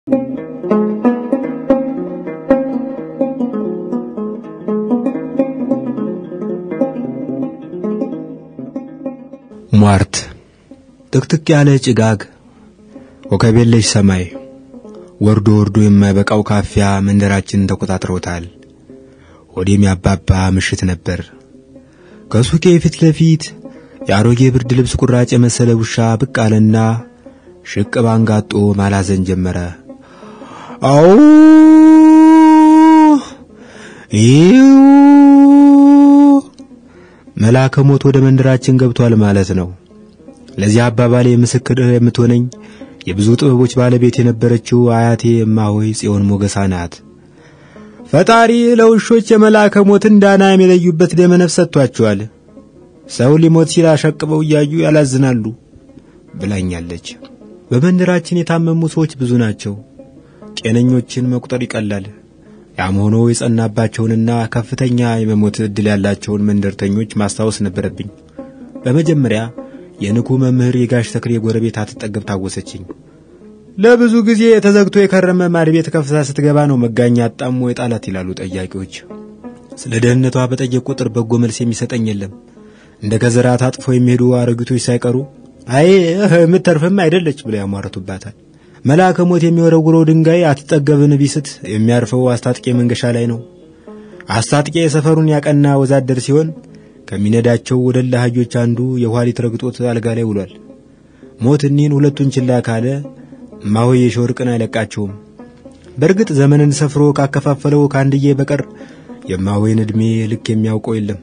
ሟርት ጥቅጥቅ ያለ ጭጋግ ኮከብ የለሽ ሰማይ ወርዶ ወርዶ የማይበቃው ካፊያ መንደራችንን ተቆጣጥሮታል። ወዲም ያባባ ምሽት ነበር። ከሱቄ ፊት ለፊት የአሮጌ ብርድ ልብስ ቁራጭ የመሰለ ውሻ ብቅ አለና ሽቅ ባንጋጦ ማላዘን ጀመረ። አው ይው መልአከ ሞት ወደ መንደራችን ገብቷል ማለት ነው። ለዚህ አባባሌ ምስክር የምትሆነኝ የብዙ ጥበቦች ባለቤት የነበረችው አያቴ እማሆይ ጽዮን ሞገሳ ናት። ፈጣሪ ለውሾች የመልአከ ሞትን ዳና የሚለዩበት ደመ ነፍስ ሰጥቷቸዋል። ሰው ሊሞት ሲል አሸቅበው እያዩ ያላዝናሉ ብላኛለች። በመንደራችን የታመሙ ሰዎች ብዙ ናቸው። ጤነኞችን መቁጠር ይቀላል። ያም ሆኖ የጸናባቸውንና ከፍተኛ የመሞት ዕድል ያላቸውን መንደርተኞች ማስታወስ ነበረብኝ። በመጀመሪያ የንኩ መምህር የጋሽ ተክሌ ጎረቤት አትጠገብ ታወሰችኝ። ለብዙ ጊዜ ተዘግቶ የከረመ ማድ ቤት ከፍታ ስትገባ ነው መጋኛ አጣሞ የጣላት ይላሉ ጠያቂዎች። ስለ ደህንነቷ በጠየቅ ቁጥር በጎ መልስ የሚሰጠኝ የለም። እንደ ከዘራ ታጥፎ የሚሄዱ አሮጊቶች ሳይቀሩ አይ የምትተርፍም አይደለች ብለው ያሟረቱባታል። መልአከ ሞት የሚወረውረው ድንጋይ አትጠገብን ቢስት የሚያርፈው አስታጥቄ መንገሻ ላይ ነው። አስታጥቄ የሰፈሩን ያቀና ወዛደር ሲሆን ከሚነዳቸው ወደላ አህዮች አንዱ የኋሊት ረግጦት አልጋ ላይ ውሏል። ሞት እኒህን ሁለቱን ችላ ካለ እማሆይ የሾርቅን አይለቃቸውም። በእርግጥ ዘመንን ሰፍሮ ካከፋፈለው ከአንድዬ በቀር የእማሆይን ዕድሜ ልክ የሚያውቀው የለም።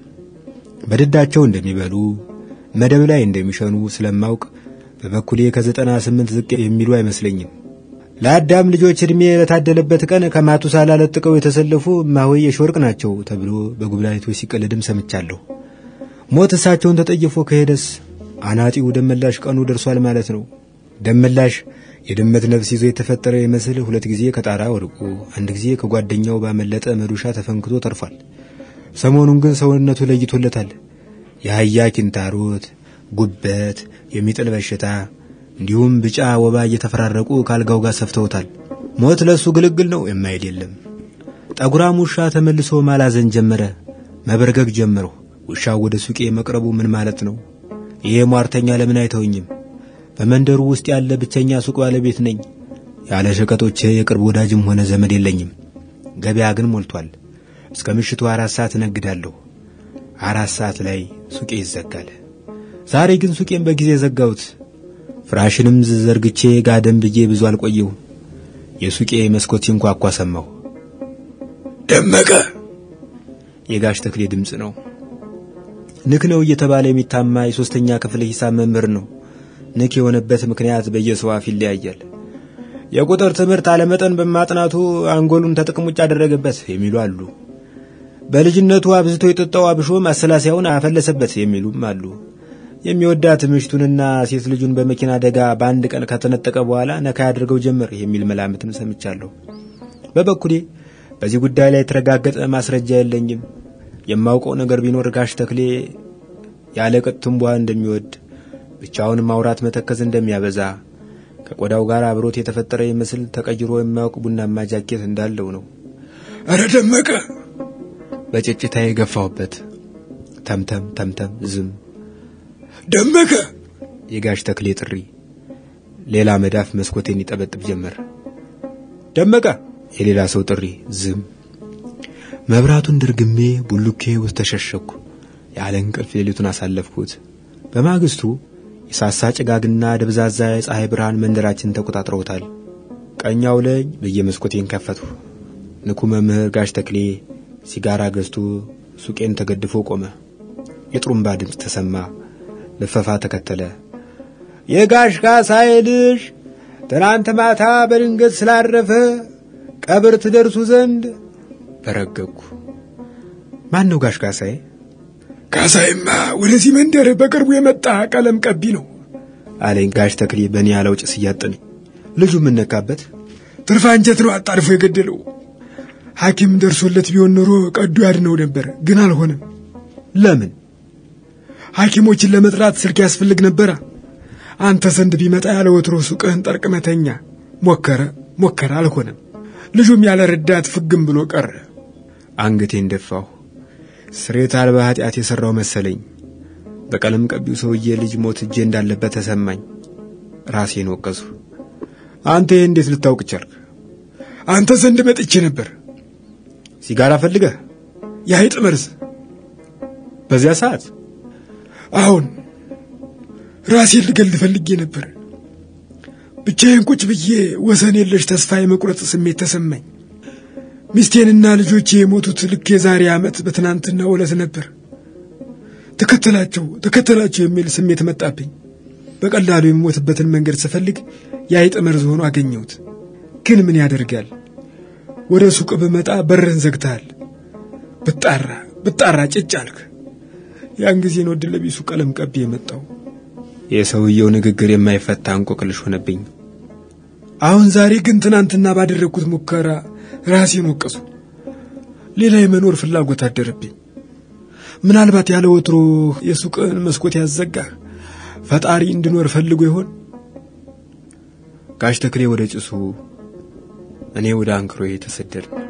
በድዳቸው እንደሚበሉ መደብ ላይ እንደሚሸኑ ስለማውቅ በበኩሌ ከዘጠና ስምንት ዝቅ የሚሉ አይመስለኝም። ለአዳም ልጆች ዕድሜ በታደለበት ቀን ከማቱሳላ ለጥቀው የተሰለፉ እማሆይ የሾርቅ ናቸው ተብሎ በጉብላይቶች ሲቀልድም ሰምቻለሁ። ሞት እሳቸውን ተጠይፎ ከሄደስ አናጢው ደመላሽ ቀኑ ደርሷል ማለት ነው። ደመላሽ የድመት ነፍስ ይዞ የተፈጠረ ይመስል ሁለት ጊዜ ከጣራ ወድቆ አንድ ጊዜ ከጓደኛው ባመለጠ መዶሻ ተፈንክቶ ተርፏል። ሰሞኑን ግን ሰውነቱ ለይቶለታል። የአህያ ኪንታሮት፣ ጉበት፣ የሚጥል በሽታ እንዲሁም ብጫ ወባ እየተፈራረቁ ከአልጋው ጋር ሰፍተውታል። ሞት ለሱ ግልግል ነው የማይል የለም። ጠጉራም ውሻ ተመልሶ ማላዘን ጀመረ። መበርገግ ጀመረው። ውሻው ወደ ሱቄ መቅረቡ ምን ማለት ነው? ይሄ ሟርተኛ ለምን አይተውኝም? በመንደሩ ውስጥ ያለ ብቸኛ ሱቅ ባለቤት ነኝ። ያለ ሸቀጦቼ የቅርብ ወዳጅም ሆነ ዘመድ የለኝም። ገበያ ግን ሞልቷል። እስከ ምሽቱ አራት ሰዓት እነግዳለሁ። አራት ሰዓት ላይ ሱቄ ይዘጋል። ዛሬ ግን ሱቄን በጊዜ ዘጋሁት። ፍራሽንም ዘርግቼ ጋደም ብዬ ብዙ አልቆየሁ። የሱቄ መስኮት ሲንኳኳ ሰማሁ። ደመቀ የጋሽ ተክሌ ድምፅ ነው። ንክ ነው እየተባለ የሚታማ የሦስተኛ ክፍል ሂሳብ መምህር ነው። ንክ የሆነበት ምክንያት በየሰው አፍ ይለያያል። የቁጥር ትምህርት አለመጠን በማጥናቱ አንጎሉን ተጥቅም ውጭ አደረገበት የሚሉ አሉ። በልጅነቱ አብዝቶ የጠጣው አብሾ ማሰላሰያውን አፈለሰበት የሚሉም አሉ። የሚወዳት ምሽቱንና ሴት ልጁን በመኪና አደጋ በአንድ ቀን ከተነጠቀ በኋላ ነካ ያደርገው ጀመር የሚል መላምትም ሰምቻለሁ። በበኩሌ በዚህ ጉዳይ ላይ የተረጋገጠ ማስረጃ የለኝም። የማውቀው ነገር ቢኖር ጋሽ ተክሌ ያለ ቅጥ ትንቧ እንደሚወድ፣ ብቻውን ማውራት መተከዝ እንደሚያበዛ፣ ከቆዳው ጋር አብሮት የተፈጠረ ይመስል ተቀይሮ የማያውቅ ቡናማ ጃኬት እንዳለው ነው። አረ ደመቀ በጭጭታ የገፋሁበት ተምተም ተምተም ዝም ደመቀ የጋሽ ተክሌ ጥሪ ሌላ መዳፍ መስኮቴን ይጠበጥብ ጀመር። ደመቀ የሌላ ሰው ጥሪ ዝም። መብራቱን ድርግሜ ቡሉኬ ውስጥ ተሸሸኩ። ያለ እንቅልፍ ሌሊቱን አሳለፍኩት። በማግስቱ የሳሳ ጭጋግና ደብዛዛ የፀሐይ ብርሃን መንደራችን ተቆጣጥረውታል። ቀኛው ላይ በየመስኮቴን ከፈትሁ። ንኩ መምህር ጋሽ ተክሌ ሲጋራ ገዝቶ ሱቄን ተገድፎ ቆመ። የጥሩምባ ድምፅ ተሰማ። ልፈፋ ተከተለ። የጋሽ ካሳዬ ልጅ ትናንት ማታ በድንገት ስላረፈ ቀብር ትደርሱ ዘንድ በረገግኩ። ማን ነው ጋሽ ካሳዬ? ካሳይማ ወደዚህ መንደር በቅርቡ የመጣ ቀለም ቀቢ ነው አለኝ ጋሽ ተክሌ በእኔ ያለው ጭስ እያጠነኝ። ልጁ የምነካበት ትርፍ አንጀት ነው አጣድፎ የገደለው። ሐኪም ደርሶለት ቢሆን ኖሮ ቀዶ ያድነው ነበር፣ ግን አልሆነም። ለምን? ሐኪሞችን ለመጥራት ስልክ ያስፈልግ ነበራ። አንተ ዘንድ ቢመጣ ያለ ወትሮ ሱቅህን ጠርቅመተኛ ሞከረ፣ ሞከረ፣ አልሆነም። ልጁም ያለ ረዳት ፍግም ብሎ ቀረ። አንገቴን ደፋሁ። ስሬት አልባ ኃጢአት የሠራው መሰለኝ። በቀለም ቀቢው ሰውዬ ልጅ ሞት እጄ እንዳለበት ተሰማኝ። ራሴን ወቀሱ። አንተ ይህ እንዴት ልታውቅ ቻልክ? አንተ ዘንድ መጥቼ ነበር። ሲጋራ ፈልገህ? የአይጥ መርዝ። በዚያ ሰዓት? አሁን ራሴን ልገል ፈልጌ ነበር። ብቻዬን ቁጭ ብዬ ወሰን የለሽ ተስፋ የመቁረጥ ስሜት ተሰማኝ። ሚስቴንና ልጆቼ የሞቱት ልክ የዛሬ ዓመት በትናንትና ዕለት ነበር። ተከተላቸው ተከተላቸው የሚል ስሜት መጣብኝ። በቀላሉ የሚሞትበትን መንገድ ስፈልግ የአይጥ መርዝ ሆኖ አገኘሁት። ግን ምን ያደርጋል፣ ወደ ሱቅ ብመጣ በርህን ዘግተሃል። ብጣራ ብጣራ ጭጭ አልክ። ያን ጊዜ ነው ዕድለ ቢሱ ቀለም ቀቢ የመጣው። የሰውየው ንግግር የማይፈታ እንቆቅልሽ ሆነብኝ። አሁን ዛሬ ግን ትናንትና ባደረግኩት ሙከራ ራሴን ወቀሱ። ሌላ የመኖር ፍላጎት አደረብኝ። ምናልባት ያለ ወትሮ የሱቅን መስኮት ያዘጋህ ፈጣሪ እንድኖር ፈልጎ ይሆን? ጋሽ ተክሌ ወደ ጭሱ፣ እኔ ወደ አንክሮዬ ተሰደድን።